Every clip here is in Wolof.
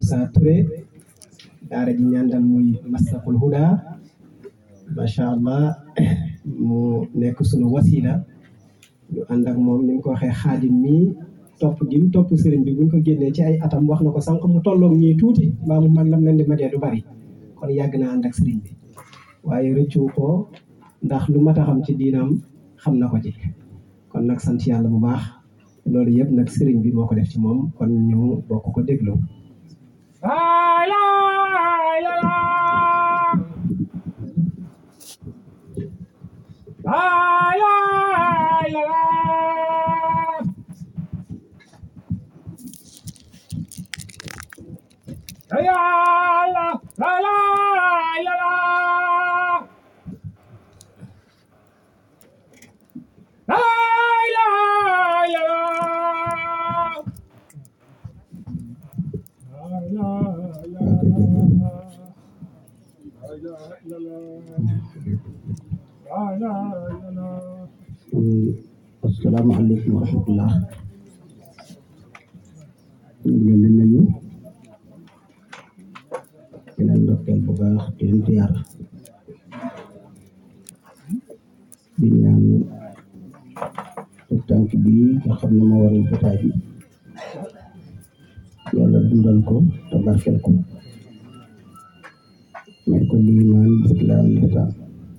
Moussa Touré daara ji ñaandal muy Maslahul Huda macha allah mu nekk sunu wasila ñu ànd ak moom ni mu ko waxee xaadim mi topp gi mu topp sëriñ bi buñ ko génnee ci ay atam wax na ko sànq mu tolloog ñii tuuti mbaa mu man lam leen di matee du bari kon yàgg naa ànd ak sëriñ bi waaye rëccu ko ndax lu mat a xam ci diinam xam na ko ci kon nag sant yàlla bu baax loolu yëpp nag sëriñ bi moo ko def ci moom kon ñu bokk ko déglu asalaamaaleykum wa rahmatullah ñu ngi leen di nuyu di leen ndokkeel bu baax di leen ziar di ñaan su tànk bi nga xam ne moo waral jotaay bi yàlla dundal ko te barkeel ko may ko liimaan islaam lisaan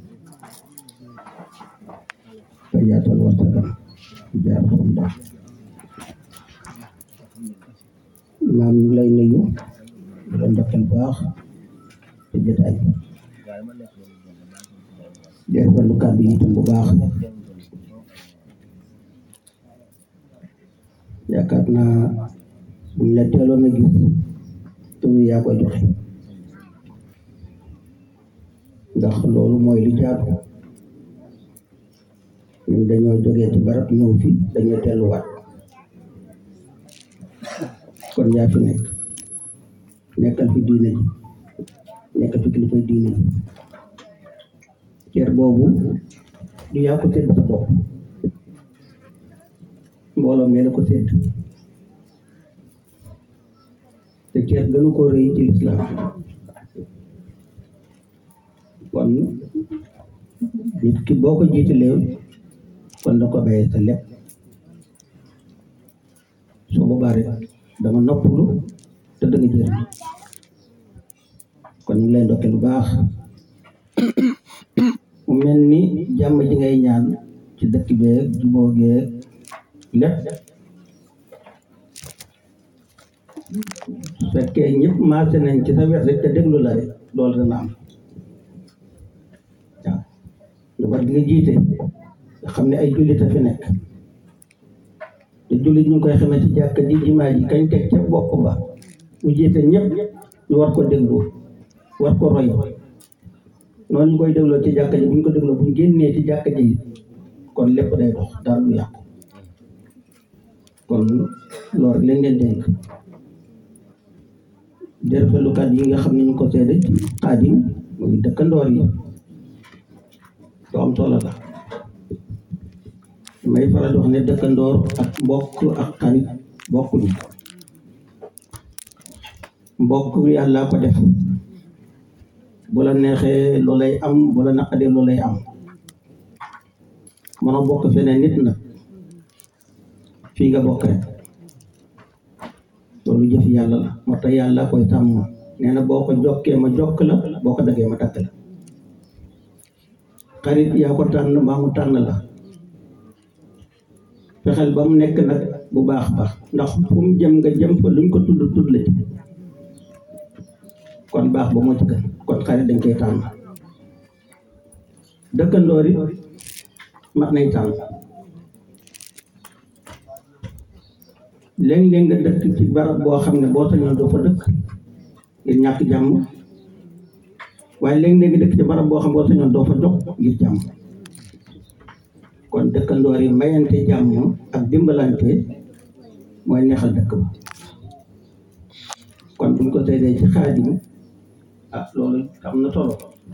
te yaatal wartagam jaar foofu ndax maam ñu lay nuyu di la ndokkeel baax te jotaay bi di rafetlu kàddu yi itam bu baax yaakaar naa buñ la teeloon a gis tur yaa koy joxe ndax loolu mooy li jaatu ñun dañoo jógee ci barab ñëw fi dañoo telluwaat kon yaa fi nekk nekkal fi diine ji nekkal fi kilifay diine ji cër boobu du yaa ko sédd sa bopp mbooloo mee la ko sédd te cër gënu ko rëy ci lislaam kon nit ki boo ko jiitalee kon da ko bàyyee sa lépp soo boobaa rek danga noppalu te danga jëriñ kon ñu ngi lay ndokkee lu baax mu mel ni jàmm ji ngay ñaan ci dëkk beeg juboo geeg lépp su fekkee ñëpp maase nañ ci sa wet rek te déglu la rek loolu dana am waaw lu war di nga jiite nga xam ne ay jullit a fi nekk te jullit ñu ngi koy xamee ci jàkka ji jimaa ji kañ teg ca bopp ba mu jiite ñëpp ñu war ko déglu war ko roy noonu ñu koy dégloo ci jàkka ji bu ñu ko dégloo bu ñu génnee ci jàkka ji kon lépp day dox dara du yàqu kon loolu rek lañ leen dénk di rafetlu kàddu yi nga xam ne ñu ko seede ci xaadim muy dëkkandoor yi lu am solo la may faral di wax ne dëkkandoor ak mbokk ak xarit bokkuñu mbokk yàlla ko def bu la neexee loolay am bu la naqadee loolay am mënoo bokk feneen nit nag fii nga bokk rek loolu jëf yàlla la moo tax yàlla koy tàmm nee na boo ko jokkee ma jokk la boo ko daggee ma dagg la xarit yaa ko tànn mbaa mu tànn la fexeel ba mu nekk nag bu baax baax ndax fu mu jëm nga jëm fa luñ ko tudd tudd la ci kon baax ba moo ci gën kon xarit dañ koy tànn dëkkandoor yi mat nañ tànn léeg-léeg nga dëkk ci barab boo xam ne boo sañoon doo fa dëkk ngir ñàkk jàmm waaye léeg-léeg nga dëkk ci barab boo xam boo sañoon doo fa jox ngir jàmm kon dëkkandoor yi mayante jàmm ak dimbalante mooy neexal dëkk ba kon buñ ko seedee ci xaadim ah loolu am na solo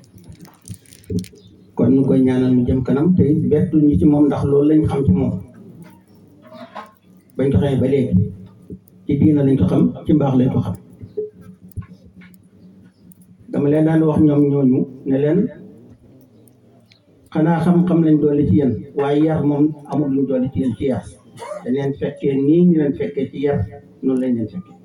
kon ñu koy ñaanal mu jëm kanam te it bettu ñu ci moom ndax loolu lañ xam ci moom bañ ko xamee ba léegi ci diina lañ ko xam ci mbaax lañ ko xam dama leen daan wax ñoom ñooñu ne leen xanaa xam-xam lañ doole ci yéen waaye yar moom amul luñ doole ci yéen ci yar dañ leen fekkee nii ñu leen fekkee ci yar noonu lañ leen fekkee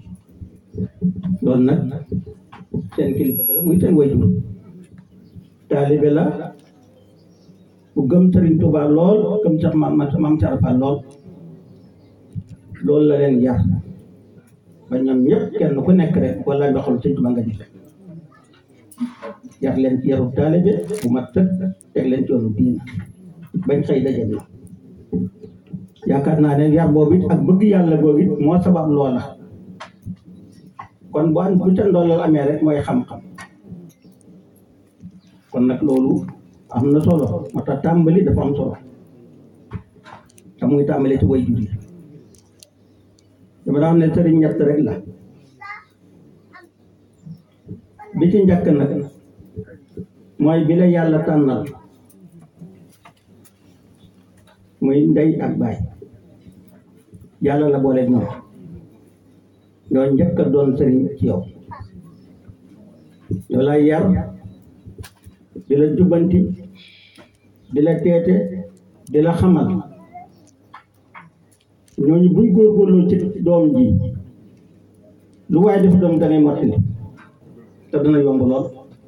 loolu nag seen kilifa la muy seen wayjur taalibe la bu gëm Sëriñ Tuubaa lool gëm sax maam maam Carafal lool loolu la leen yar ba ñoom ñëpp kenn ku nekk rek wala ndoxal Sëriñ Tuubaa nga gis yar leen ci yaru taalibe bu mat sëkk teg leen ci yoonu diina bañ xëy daje na yaakaar naa ne yar boobu it ak bëgg yàlla boobu it moo sabab loola kon bu am bu ca ndoolal amee rek mooy xam-xam kon nag loolu am na solo moo tax tàmbali dafa am solo te muy tàmbali ci way jur yi dama daan ne sëriñ ñett rek la bi ci njëkk nag mooy bi la yàlla tànnal muy ndey ak baay yàlla la boole ñoom ñoo njëkk a doon sëriñ ci yow ñoo lay yar di la jubbanti di la teete di la xamal ñooñu buñ góorgóorloo ci doom ji lu waaye def doom dangay mottali te dana yomb lool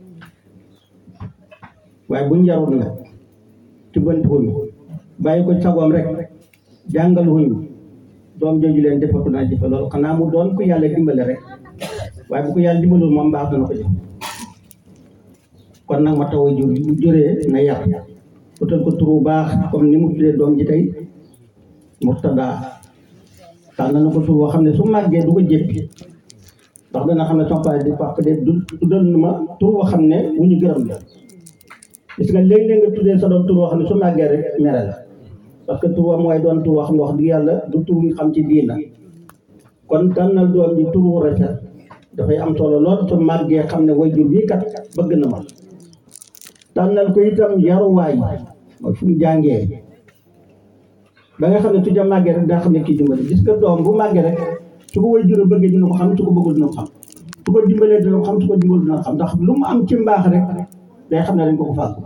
waaye buñ yarut nga jubbanti wuñu bàyyi ko sagoom rek jàngal wuñu doom jooju leen defatu naa jëfe loolu xanaa mu doon ku yàlla dimbale rek waaye bu ko yàlla dimbalul moom baax dana ko jëf kon nag ma taw a jur bu juree na yar utal ko turu baax comme ni mu tuddee doom ji tey Murtada tànn na ko tur boo xam ne su màggee du ko jéppi ndax dana xam ne sama papa di papa de du tuddal na ma tur boo xam ne wu ñu gërëm la gis nga léeg-léeg nga tuddee sa doom tur boo xam ne su màggee rek mere la parce que tur mooy doon tur boo xam ne wax dëgg yàlla du tur ñu xam ci diina kon tànnal doom ji tur wu rafet dafay am solo lool su màggee xam ne wayjur bii kat bëgg na ma tànnal ko itam yaruwaay mooy fu mu jàngee ba nga xam ne su ja màggee rek daa xam ne kii dimbali gis nga doom bu màggee rek su ko wayjur bëggee dina ko xam su ko bëggul dina ko xam su ko dimbalee dina ko xam su ko dimbalul dina ko xam ndax lu mu am ci mbaax rek day xam ne dañ ko ko fàggu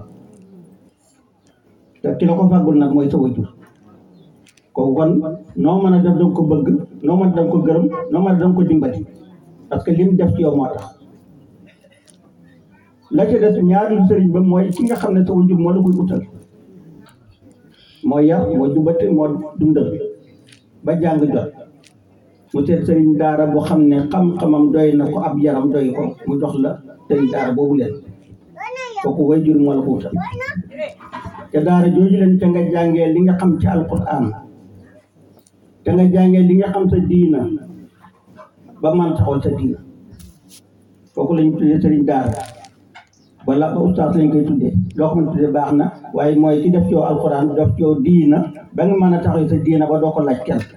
te ki la ko fàggul nag mooy sa wayjur kooku kon noo mën a def danga ko bëgg noo mën a danga ko gërëm noo mën a danga ko dimbali parce que lim def ci yow moo tax la ci des ñaari sëriñ ba mooy ki nga xam ne sa wajur moo la koy utal moo yar moo jubate moo dundal ba jàng jot mu seet sëriñ daara boo xam ne xam-xamam doy na ko ab yaram doy ko mu jox la sëriñ daara boobu leen kooku wajur moo la ko utal te daara jooju leen te nga jàngee li nga xam ci alquran te nga jàngee li nga xam sa diina ba man taxawal sa diina kooku lañu tuddee sëriñ daara wala ba ustaas lañ koy tuddee loo xam ne tuddee baax na waaye mooy ki def ci yow alxuraan def ci yow diina ba nga mën a taxaw sa diina ba doo ko laaj kenn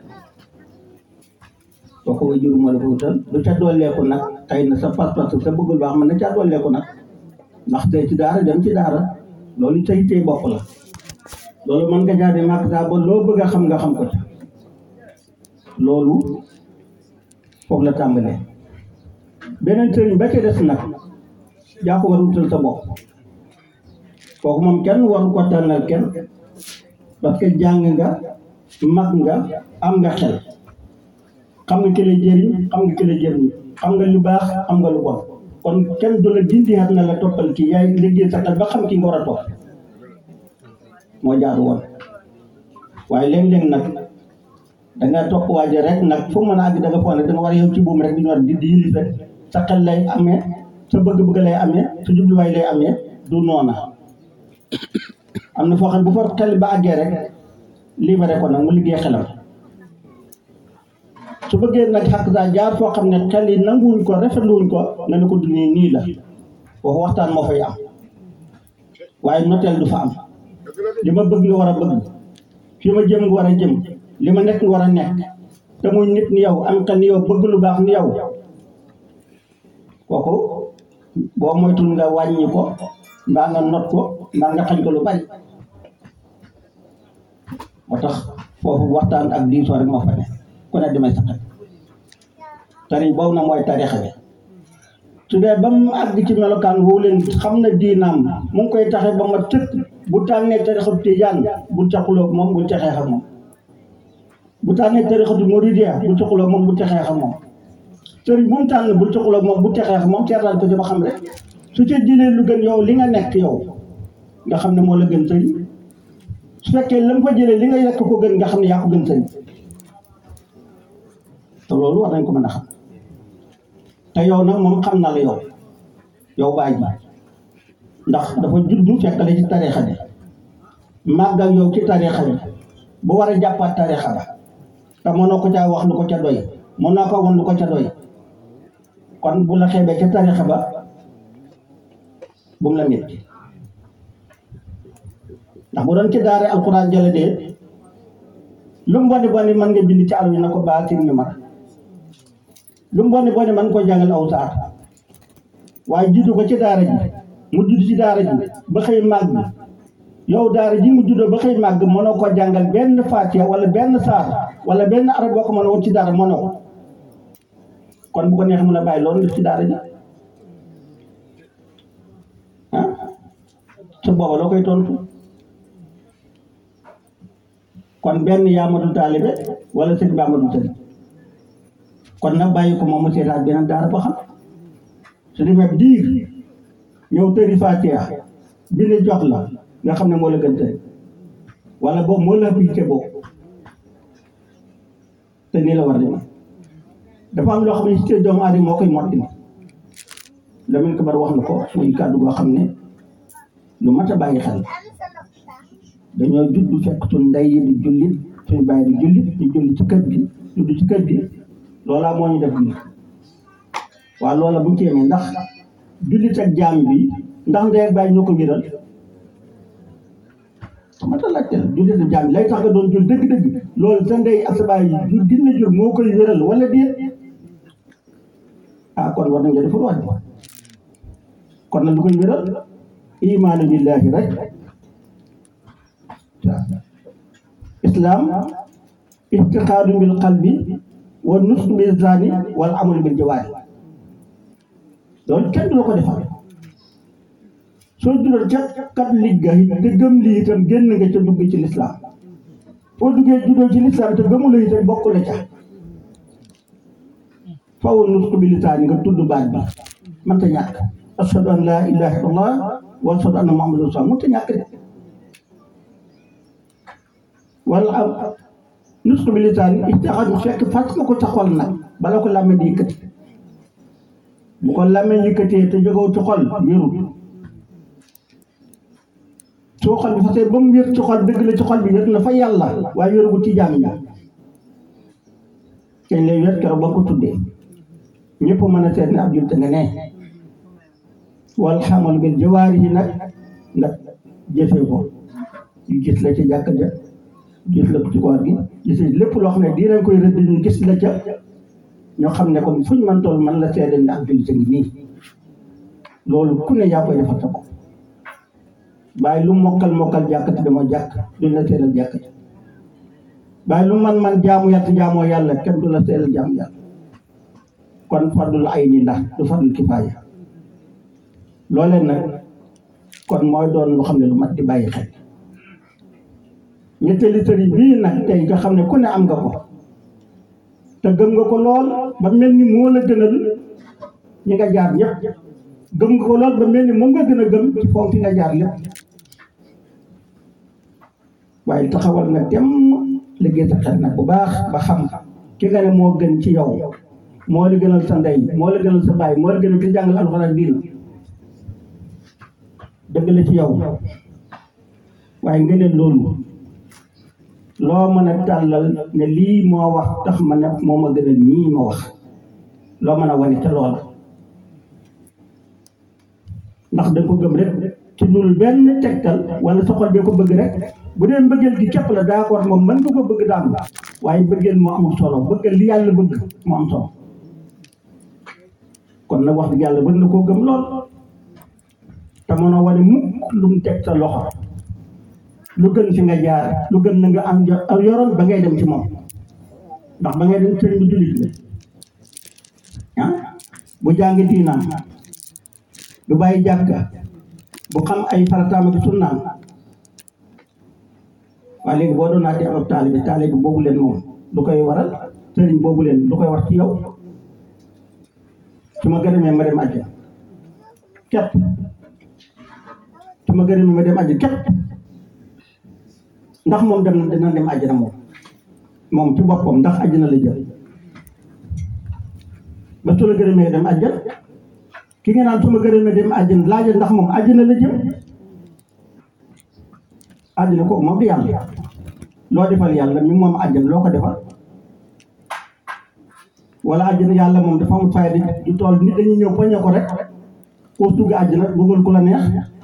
kooku way jur moo la ko wutal lu ca dolleeku nag xëy na sa pas-pas sa bëggul baax mën na ca dolleeku nag ndax tey ci daara dem ci daara loolu sa yittee bopp la loolu mën nga jaade màkk saa ba loo bëgg a xam nga xam ko ca loolu foofu la tàmbalee beneen sëriñ ba ca des nag yaa ko war a wutal sa bopp kooku moom kenn waru ko tànnal kenn parce que jàng nga mag nga am nga xel xam nga kële jëriñ xam nga kële jëriñ xam nga lu baax xam nga lu bon kon kenn du la dindi xat na la toppal kii yaay liggéey sa xel ba xam ki nga war a topp moo jaar woon waaye léeg-léeg nag danga topp waaje rek nag fu mën a àgg da nga foog ne da nga war a yow ci buum rek di ñu war di di yilif rek sa xel lay amee sa bëgg-bëgg lay amee sa jubluwaay lay amee du noona am na foo xam bu fa xel ba àggee rek libéré ko nag mu liggéey xelam su bëggee nag xàq saa jaar foo xam ne xel yi nanguwuñ ko rafetluwuñ ko nga ne ko du nii nii la foofu waxtaan moo fay am waaye noteel du fa am li ma bëgg nga war a bëgg fi ma jëm nga war a jëm li ma nekk nga war a nekk te muy nit ni yow am xel ni yow bëgg lu baax ni yow kooku boo moytul nga wàññi ko mbaa nga not ko mbaa nga xañ ko lu bari moo tax foofu waxtaan ak diisoo rek moo fa ne ku ne demee sa xel tariñ boobu na mooy tarixa bi su dee ba mu àgg ci melokaan woowu leen xam na diinaam mu ngi koy taxe ba ma tëkk bu tànnee tarixatu tijaan bul caxuloog moom bul ca xeex ak moom bu tànnee tarixatu muridiya bul caxuloog moom bul ca xeex ak moom sëriñ bu mu tànn bul caxuloog moom bul ca xeex ak moom seetaan ko ci ba xam rek su ca jëlee lu gën yow li nga nekk yow nga xam ne moo la gën sëriñ su fekkee la mu fa jëlee li nga yekk ko gën nga xam ne yaa ko gën sëriñ te loolu war nañ ko mën a xam te yow nag moom xam na la yow yow baay bi ndax dafa juddu fekk la ci tariixa bi màgg ak yow ci tariixa bi bu war a jàppaat tariixa ba te mënoo ko caa wax lu ko ca doy mënoo ko won lu ko ca doy kon bu la xeebee ca tariixa ba bu mu la métti ndax bu doon ci daare alxuraan jële dee lu mu boni boni mën nga bind ci àll bi na ko baatir ñu mar lu mu boni boni mën ko jàngal aw saar waaye jiitu ko ci daara ji mu judd ci daara ji ba xëy màgg yow daara ji mu juddoo ba xëy màgg mënoo ko jàngal benn faatiya wala benn saar wala benn arab boo ko mën a woon ci daara mënoo ko kon bu ko neex mën a bàyyi loolu def ci daara ji ah su booba loo koy tontu kon benn yaa matul taalibe wala sëñ baa matul sëñ kon nag bàyyi ko moom mu seetaat beneen daara ba xam su demee diir ñëw tëri Fatiha bind jox la nga xam ne moo la gën tey wala boobu moo la appliqué boobu te nii la war di ma dafa am loo xam ne si te doomu aadama moo koy mottali Lamine Kabar wax na ko muy kàddu goo xam ne lu mat a bàyyi xel dañoo judd fekk suñ ndey yi di jullit suñ bàyyi di jullit ñu julli ci kër gi judd ci kër gi loolaa moo ñu def nii waaw loola bu ñu ci yemee ndax jullit ak jaam bi ndax ndey ak bàyyi ñoo ko wéral xamata laajte la jullit ak jaam bi lay tax nga doon jul dëgg-dëgg loolu sa ndey ak sa bàyyi jur gis na jur moo koy wéral wala déet ah kon war nañ nga defar wax kon nag lu koy wéral imaanu billahi rek islam itiqaadu bil qalbi wa nusku bil zani wal amalu bil jawaari loolu kenn du la ko defal soo jural ca kat ligga te gëm lii itam génn nga ca dugg ci lislaam foo duggee juddoo ci lislaam te gëmula itam bokk la ca faw nusku bil zani nga tudd baat bi mënta ñàkk ashhadu an laa ilaha illallah wa ashhadu anna muhammadan rasulullah mënta ñàkk de wala am nusku bi lisaan ijtihaad fekk fas nga ko sa xol nag bala ko làmmiñ di yëkkati bu ko làmmiñ yëkkatee te jógewu ci xol wérul soo xol bi fasee ba mu wér ci xol dëgg la ci xol bi wér na fa yàlla waaye wérugu ci jaam ña kañ lay wér keroog ba ko tuddee ñëpp mën a seet ne ab jullit nga ne wal xamal bil jawaari yi nag nga jëfee ko yu gis la ci jàkk ja gis la ci koor gi gis lépp loo xam ne dinañ koy rëdd ñu gis la ca ñoo xam ne comme fuñ man toll man la seede ne ak jullit a ngi nii loolu ku ne yaa koy defal sa bopp bàyyi lu mokkal mokkal jàkkati dama jàkk duñ la seedal jàkk ja bàyyi lu man man jaamu yàlla jaamoo yàlla kenn du la seedal jaamu yàlla kon fardul ay ni ndax du fardul kifaaya loolee nag kon mooy doon lu xam ne lu mat di bàyyi xel ñetteeli sëriñ bii nag tey nga xam ne ku ne am nga ko te gëm nga ko lool ba mel ni moo la gënal ñi nga jaar ñëpp gëm nga ko lool ba mel ni moom nga gën a gëm ci foofu fi nga jaar lépp waaye taxawal nga dem liggéey sa xel nag bu baax ba xam ki nga ne moo gën ci yow moo la gënal sa ndey moo la gënal sa baay moo la gënal ci jàngal alxuraan diina dëgg la ci yow waaye nga ne loolu loo mën a tàllal ne lii moo wax tax ma ne moo ma gënal ñii ma wax loo mën a wane ca loola ndax da nga ko gëm rek ci loolu benn tegtal wala sa xol bee ko bëgg rek bu dee mbëggeel gi képp la d'accord moom mën nga ko bëgg daal waaye mbëggeel moo amul solo bëggal li yàlla bëgg moo am solo kon nag wax dëgg yàlla bëgg na koo gëm lool te mën a wane mukk lu mu teg sa loxo lu gën fi nga jaar lu gën na nga am jo- yoroon ba ngay dem ci moom ndax ba ngay dem sëriñ bi jullit la ah bu jàng diinaam du bàyyi jàkka bu xam ay farataam ak sunnaam waaye léegi boo doon naatee ab taalibe taalibe boobu leen moom lu koy waral sëriñ boobu leen lu koy war ci yow su ma gërëmee ma dem àjjana képp su ma gërëmee ma dem àjjana képp ndax moom dem na dina dem àjjana moom moom ci boppam ndax àjjana la jël ba su la gërëmee dem àjjana ki nga naan su ma gërëmee dem àjjana laajal ndax moom àjjana la jëm àjjana kooku moom du yàlla loo defal yàlla mi moom àjjana loo ko defal wala àjjana yàlla moom dafa am fayda du tool nit dañuy ñëw poñe ko rek koo dugg àjjana bëggal ku la neex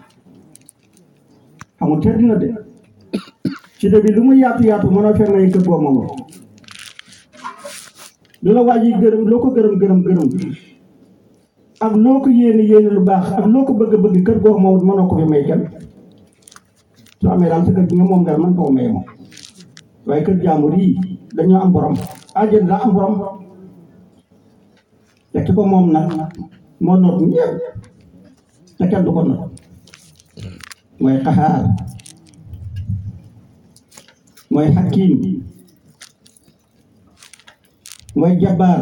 xamul te dina de ci de bi lu mu yaatu yaatu mënoo fee may kër goo moom lu la waa ji gërëm loo ko gërëm gërëm gërëm ak loo ko yéene yéene lu baax ak loo ko bëgg bëgg kër goo moom mënoo ko fi may kenn su amee daal sa kër gi nga moom dara mën koo may moom waaye kër jàmbur yi dañoo am borom àjjana daa am borom te ki ko moom nag moo noot ñëpp te kenn du ko noot mooy xaxaar mooy xakiim mooy jabaar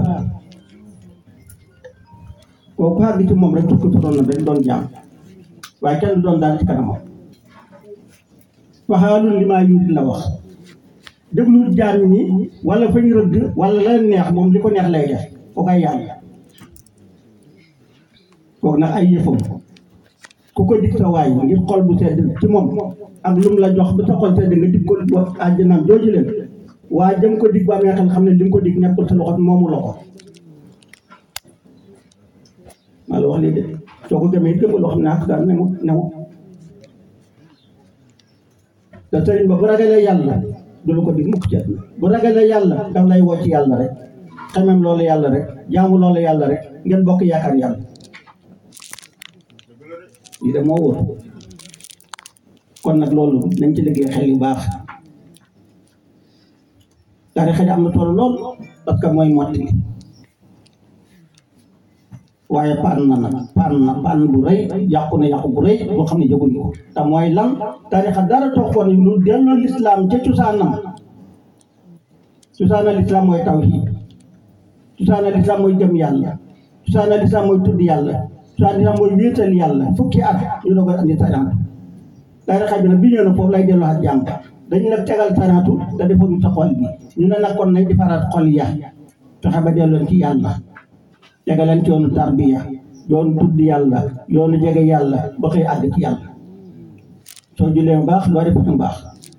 kooku xaar gi ci moom rek tukki turoon na dañ doon jaam waaye kenn du doon daal ci kanamam waxaalun li maa yuudi la wax déglu jaam ñi wala fañ rëdd wala la neex moom li ko neex lay def kooku ay yàlla kooku nag ay yëfam ku ko dig sa waay ngir xol bu sedd ci moom ak lu mu la jox ba sa xol sedd nga dig ko wax àjjanaam jooju leen waa jëm ko dig ba amee xel xam ne li nga ko dig nekkul sa loxo moomu la ko maa la wax lii de soo ko gëmee gëm loo xam ne ak daal newut newut te sëriñ ba bu ragalee yàlla du la ko dig mukk ci àdduna bu ragalee yàlla daf lay woo ci yàlla rek xamem loolu yàlla rek jaamu loolu yàlla rek ngeen bokk yaakaar yàlla lii de moo wóor kon nag loolu nañ ci liggéey xel yu baax tarixa ji am na solo lool parce que mooy mottali waaye paan na nag paan na paan bu rëy yàqu na yàqu bu rëy boo xam ne jóguñu ko te mooy lan tarixa dara toxoon lu delloo lislaam ca cosaanam cosaanal lislaam mooy tawhiid cosaanal lislaam mooy jëm yàlla cosaanal lislaam mooy tudd yàlla cosaanal lislaam mooy wéetal yàlla fukki at ñu la koy andi tarixa tarixa bi nag bi ñëw na foofu lay delloo ak jàmm dañu nag tegal taraatu te defuñu sa xol bi ñu ne nag kon nañ defaraat xol ya fexe ba delloon ci yàlla tegaleen ci yoonu tarbiya yoonu tudd yàlla yoonu jege yàlla ba xëy àgg ci yàlla soo julee bu baax loo defee bu baax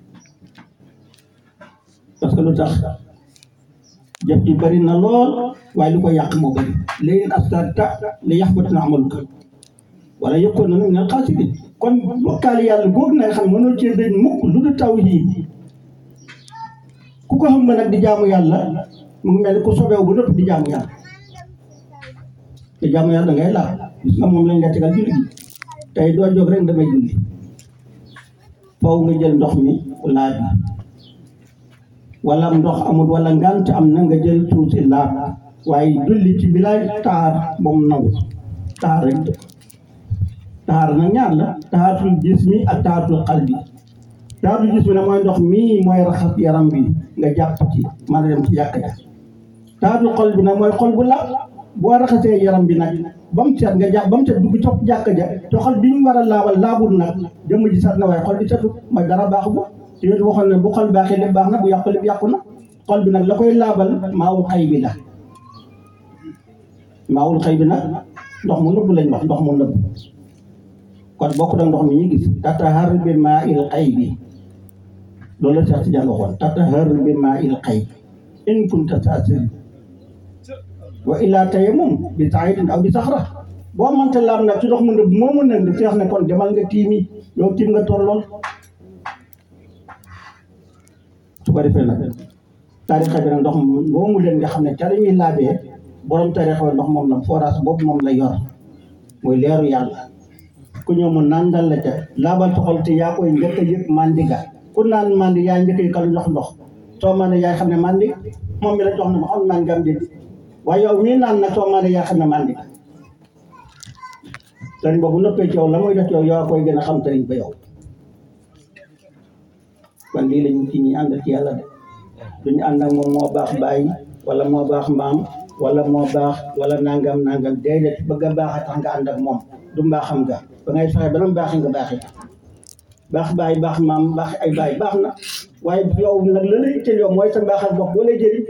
parce que lu tax jëf ji bari na lool waaye lu ko yàq moo bari léegi astarta li yaxbatina amaluka wala yëkkoon na minal xaasirin kon bokkaale yàlla googu na nga xam ne mënoo cee dañ mukk lu du tawhiid ku ko xam nga nag di jaamu yàlla mu ngi mel ni ku sobeewu ba nëpp di jaamu yàlla te jaamu yàlla ngay laal gis nga moom lañ la tegal julli gi tey doo jóg rek damay julli faw nga jël ndox mi laab bi wala ndox amul wala ngant am na nga jël tuuti laab waaye julli ci bilaay taar moom naw taar rek taar nag ñaar la taaratul jismi ak taaratul qalbi taaratul jismi ne mooy ndox mii mooy raxas yaram bi nga jàpp ci mën a dem ci yàq ja taaratul qalbi nag mooy xol bu laab boo raxasee yaram bi nag ba mu set nga jàpp ba mu set dugg topp jàkk ja te xol bi ñu war a laabal laabul nag jëmm ji set na waaye xol bi setu mooy dara baaxu ko te yooyu waxoon ne bu xol baaxee lépp baax na bu yàqu lépp yàqu na xol bi nag la koy laabal maawul xay bi la maawul xay bi nag ndox mu nëbb lañ wax ndox mu nëbb kon bokk na ndox mi ñu gis tatahar bi maa il xay bi loolu la Cheikh Tidiane waxoon tatahar bi maa il xay in kunta taasiri wa illaa tayammum bi saidin aw bi saxra boo mënta laam nag ci ndox mu nëbb moomu nag di feex ne kon demal nga tiimi yow tiim nga tollool su ko defee nag tarixa bi nag ndox moomu leen nga xam ne ca dañuy laabee borom tarixa ndox moom la forage boobu moom la yor mooy leeru yàlla ku ñëw mu nandal la ca laabal toxal te yaa koy njëkk a yëg mandiga ku naan mandi yaa njëkk a yëkkal jox ndox soo mane yaay xam ne mandi moom mi la jox na ma xam naan ngam dégg waaye yow mii naan nag soo mane yaa xam ne mandi sëriñ boobu noppee ci yow la muy def ci yow yaa koy gën a xam sëriñ ba yow kon lii lañ ci ñi ànd ci yàlla de duñu ànd ak moom moo baax bàyyi wala moo baax mbaam wala moo baax wala nangam nangam déedéet bëgg a baax a tax nga ànd ak moom du mbaaxam nga ba ngay fexe ba mu baaxee nga baaxee baax bàyyi baax maam baax ay bàyyi baax na waaye yow nag la lay itteel yow mooy sa mbaaxal bopp boo lay jëriñ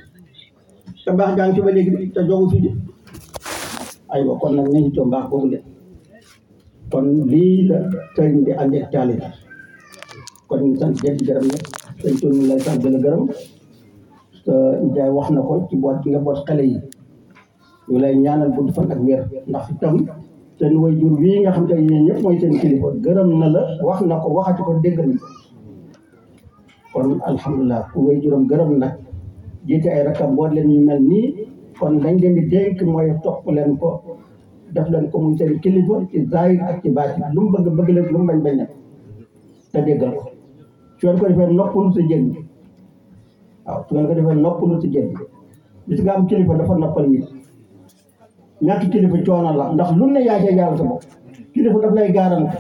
sa mbaax gaa ngi ci ba léegi te joogu fi di aywa kon nag nañu coo mbaax boobu leen kon lii la sëriñ bi ànd ak taalibe kon ñu sant jënd gërëm ñëpp sëñ Tuur ñu lay sant di la gërëm te Ndiaye wax na ko ci boot gi nga boot xale yi ñu lay ñaanal gudd fan ak wér ndax itam seen waajur wii nga xam te ne yéen ñëpp mooy seen kilifa gërëm na la wax na ko waxati ko dégg na kon alhamdulilah ku waajuram gërëm nag jiite ay rakam boot leen ñu mel nii kon dañ leen di dénk mooy topp leen ko def leen ko muy seen kilifa ci zahir ak ci baati lu mu bëgg bëgg leen lu mu bañ bañ na te déggal ko su ngeen ko defee noppalu sa jën waaw su ngeen ko defee noppalu sa jën bis nga am kilifa dafa noppal nit ñàkk kilifa coono la ndax lu ne yaa cee jaaral sa bopp kilifa daf lay garante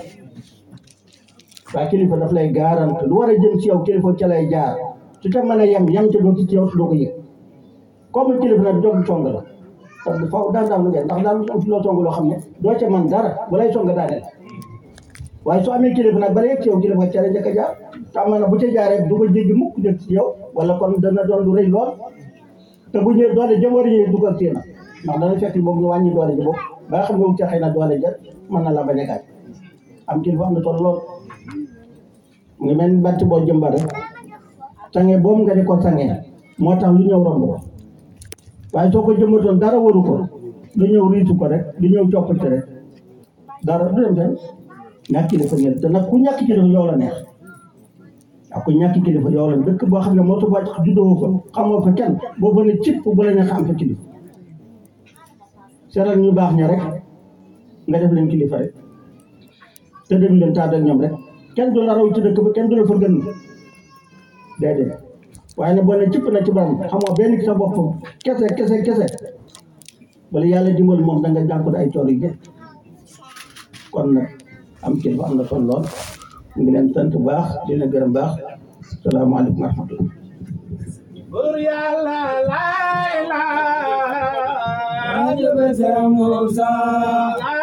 waaye kilifa daf lay garante lu war a jëm ci yow kilifa ca lay jaar su te mën a yem yem ca doo ci yow su doo ko yëg comme kilifa nag jóg song la parce que faaw daan daan lu ngeen ndax daan am loo song loo xam ne doo ca man dara balay song daaneel waaye soo amee kilifa nag bala yegg ci yow kilifa ca la njëkk a jaar te amaana bu ca jaaree du ko jéggi mukk jëg ci yow wala kon dana doon lu rëy lool te bu ñëwee doole jëm war a ñëwee dugal ci na ndax dana fekk boobu ñu wàññi doole ji boobu ba nga xam ne wu ca xëy na doole ja mën na la bañ a gaañ am kilifa am na solo lool mu ngi mel ni bant boo jëmba rek sange boobu nga di ko sange moo tax lu ñëw romb ko waaye soo ko jëmbatoon dara waru ko lu ñëw riitu ko rek lu ñëw coppite rek dara du dem fenn ñàkk kilifa ñëw te nag ku ñàkk kilifa yow la neex ak ku ñàkk kilifa yow la dëkk boo xam ne moo tax wàcc juddoo fa xamoo fa kenn boo fa ne cipp bu la neex am fa kilifa seetal ñu baax ña rek nga def leen kilifa rek te dem leen taat ak ñoom rek kenn du la raw ci dëkk ba kenn du la fa gën déedéet waaye nag boo ne cipp na ci baram xamoo benn ki sa bopp kese kese kese wala yàlla dimbal moom da nga jànkuwut ay coono yu kon nag am kilifa am na solo lool ñu ngi leen sant bu baax di leen gërëm baax salaamaaleykum wa rahmatullah Bur yàlla laa ilaaha Ajab Musa